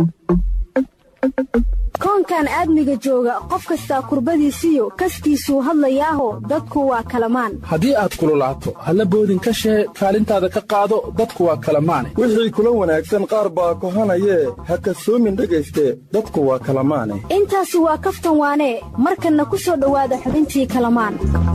koonkan aadmiga jooga qof kastaa kurbadiisiyo kaskiisuu hadlayaaho dadku waa kalamaan haddii aad kululaato halla boodin ka shee kaalintaada ka qaado dadku waa kalamaane wixii kula wanaagsan qaar baa kohanayee ha kasoomin dhegayste dadku waa kalamaane intaasi waa kaftan waanee markanna ku soo dhowaada xubintii kalamaan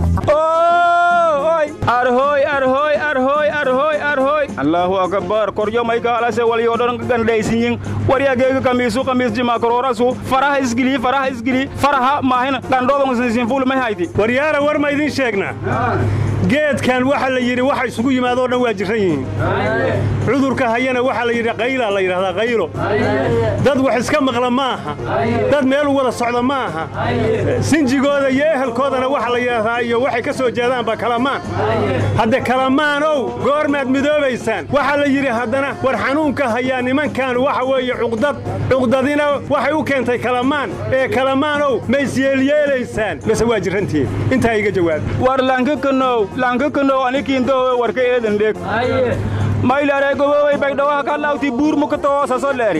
allaahu akbar koryo maykaalase walyodhan gandhaysinyin waryageega kamiisu kamiisjima koroorasu faraha isgili faraha isgili faraha maahin gandhoobangsinsinfuulmay hayti waryaara war ma idiin sheegnaa geedkan waxa la yidhi waxa isugu yimaadoo dhan waa jirran yihiin cudurka hayana waxaa la yidhi qaylaa la yidhahdaa qaylo dad wax iska maqla ma aha dad meel u wada socda ma aha sinjigooda iyo ehelkoodana waxa la yidhahdaa iyo waxay ka soo jeedaanba kalamaan hadde kalamaanow goormaad midoobaysaan waxaa la yidhi haddana war xanuunka hayaa nimankan waxa weeye cuqdad cuqdadina waxay u keentay kalamaan ee kalamaanow ma isyeelyeelaysaan mase waa jirrantihiin intaa iga jawaab war lankakanow lankakanow anikiindowe warka eedan dheg maylaare gobowey bagdhawaha ka lawti buur mukatoo saso leeri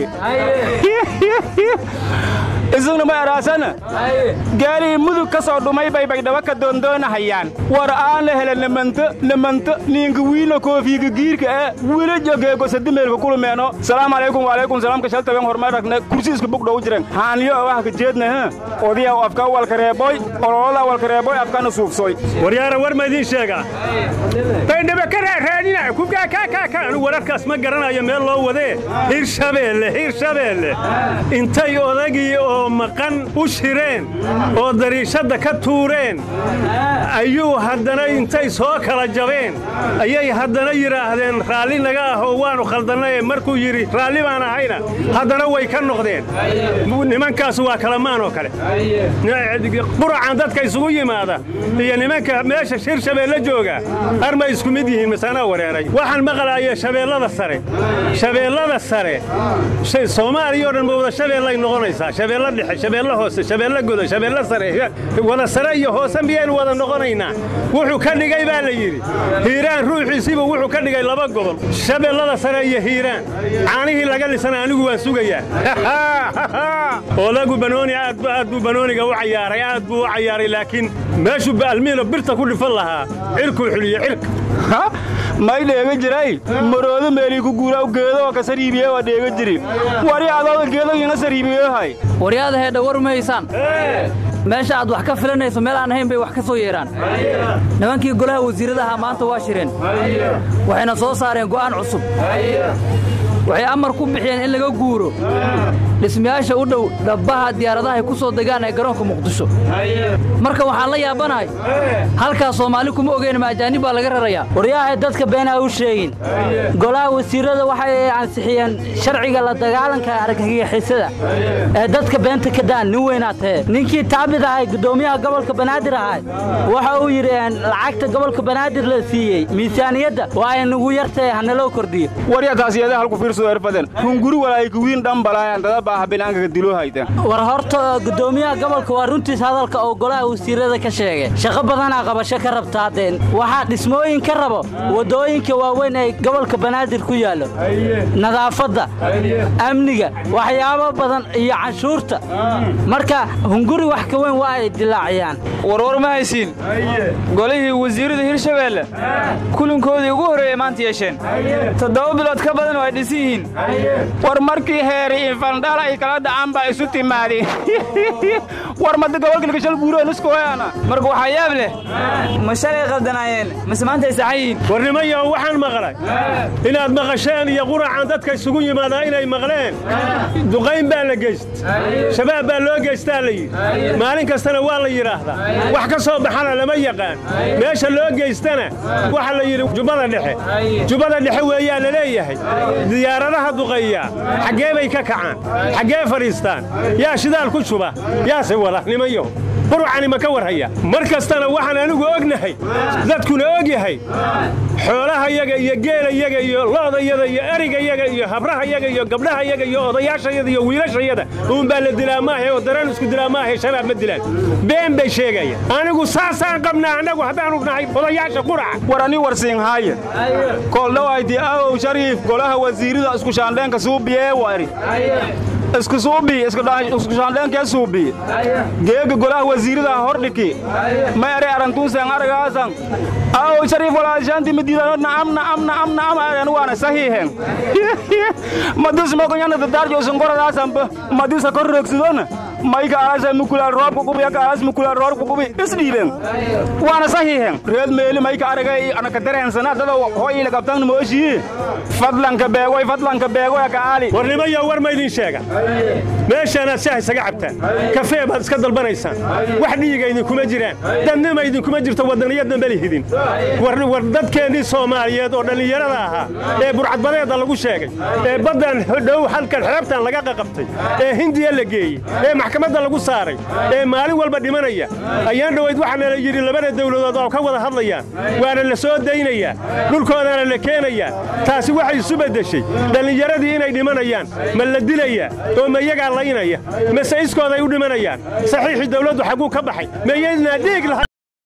isagna ma eraasana gaalii mudug ka soo dhumay bay bagdhaba ka doondoonahayaan war aan la hela namanto namanto niinka wiina koofiiga giirka ee wila jogeego sadimeelka kulumeeno salaamu calaykum waalaykum salaamka shaltaben hormay ragne kursi isku bugdhow jiren haanyo waxa ka jeedna ha odiyaw afka walkareeboy ololola walkareeboy afkana suufsoy waryaara war ma idiin sheegaa baydhaba ka raaraadina kubkaakaakaaka anu wararkaas ma garanayo meel loo wadee hirshabeelle hirshabeelle intay odagii oo maqan u shireen oo dariishadda ka tuureen ayuu haddana intay soo kala jabeen ayay haddana yidhaahdeen raalli naga ah oo waannu khaldannaye markuu yidhi raalli baan ahayna haddana way ka noqdeen nimankaas waa kalamaan oo kale quracan dadka isugu yimaada iyo nimanka meesha shir shabeelle jooga armay isku mid yihiin masaanaa wareeray waxaan maqlaaya shabeellada sare shabeellada sare soomaaliya o dhan ma wada shabeellay noqonaysaa shabeelle dhexe shabeelle hoose shabeelle godo shabeelle sare wada sare iyo hoose miyaynu wada noqonaynaa wuxuu ka dhigay baa la yidhi hiiraan ruuxiisiiba wuxuu ka dhigay laba gobol shabeellada sare iyo hiiraan caanihii laga lisana anigu waan sugayaa odagu banooni aad buu banooniga u cayaaray aad buu u cayaaray laakiin meeshuu almiino birta ku dhifan lahaa cirkuu xuliye cirka may dheega jiray maroodo meelii ku guuraw geedooo ka sariibiye waa dheega jiri wari adooda geedogiina sariibiyehay waryaada heedha war mahaysaan meesha aad wax ka filanayso meel aan ahayn bay wax ka soo yeedhaan nimankii golaha wasiiradaha maanta waa shireen waxayna soo saareen go'aan cusub waxay amar ku bixiyeen in laga guuro dhismayaasha u dhow dhabbaha diyaaradahay ku soo degaan ee garoonka muqdisho marka waxaan la yaabanahay halkaas soomaali kuma ogeyn ma ajaanib baa laga rarayaa waryaahay dadka beenaa u sheegin golaha wasiirrada waxay ansixiyeen sharciga la dagaalanka argagixisada ee dadka beenta ka daan nin weynaa tahe ninkii taabid ahay guddoomiyaha gobolka banaadir ahay waxa uu yidhi lacagta gobolka banaadir la siiyey miisaaniyadda waa ay nugu yartahe hanaloo kordhiyo waryataasiyada halku fiirsado erfaden hunguri walaaykuwiin dhambalaayan dada baaha binaankaga diloo hayta war horta guddoomiyaha gobolka waa runtiis hadalka oo golaha wasiirrada ka sheegay shaqo badanaa qabasho ka rabtaadeen waxaa dhismooyin ka rabo waddooyinka waaweyn ee gobolka banaadir ku yaallo nadaafadda amniga waxyaabo badan iyo canshuurta marka hunguri wax ka weyn waa ay dilaaciyaan warwar ma haysiin golihii wasiirrada hirshabeelle kulankoodii ugu horreeyey maanta yeesheen toddoba bilood ka badan oo ay dhisan yihiin war markii heeri infandhala ay kala dhacaan baa isu timaadeen war madda gobolka lagashal buurooniskoyaana marka waxaa yaab leh ma shalay qaldanaayeen mase maanta ay saxan yihiin war nimanyaho waxaan maqlay inaad maqasheen iyo quracan dadka isugu yimaadaa inay maqleen duqayn baa la geyst shabaab baa loo geystaa la yidhi maalin kastana waa la yidhaahdaa wax ka soo baxana lama yaqaan meesha loo geystana waxa la yidhi jubbada dhexe jubbada dhexe weeyaa la leeyahay diyaaradaha duqeeya xaggee bay ka kacaan xaggee fadhiistaan yaa shidaal ku juba yaase wada nimanyo burucani ma ka warhaya mar kastana waxaan anigu ognahay dadkuna og yahay xoolahayaga iyo geelayaga iyo lo'dayaga iyo erigayaga iyo habrahayaga iyo gabdhahayaga iyo odayaashayada iyo wiilashayada uunbaa la dilaa maahe oo dareen isku dilaa maahe shabaab ma dilaan been bay sheegaya anigu saasaan qabnaa annagu haddaanu nahay odayaasha quraca war ani warsiinhaaye kooldhawayti aow shariif golaha wasiirida isku shaandheenka suubiyee wari isku suubi isku shaandheenkee suubi geega golaha wasiirida hordhiki ma ere arantuusen aragaasan aow shariif walaashaanti midiidano na'am na'am na'am na'am aren waana sahiihen madis mogoñana dadaarjo isungoradaasanba madisa korreegsidona mayka aasa mukulaal roobka qubi yaka aas mukulaal roobka qubi isdhiiben waana sahiihen reed meeli mayka aragay anaka dareensana dada hoyina kabtan mooshii fadlanka beegoy fadlanka beegoy aka aali warnimayo war ma idin sheega meeshaanaad shaah isaga cabtaan kafee baad iska dalbanaysaan wax dhiiga idinkuma jiraan dadnima idinkuma jirto waddaniyadna ma lihidin war dadkeennii soomaaliyeed oo dhallinyarada ahaa ee burcadbadeedda lagu sheegay ee baddan dhow halkan xeebtan laga qaqabtay ee hindiya la geeyey ee maxkamadda lagu saaray ee maalin walba dhimanaya ayaan dhowayd waxaana la yidhi labada dawladood oo ka wada hadlayaan waana la soo daynayaa dhulkoodaana la keenayaa taasi waxay isu beddeshay dhallinyaradii inay dhimanayaan ma la dilayaa oo ma iyagaa laynaya mase iskooday u dhimanayaan saxiixii dawladdu xagguu ka baxay ma iyaynaa dhiig lahay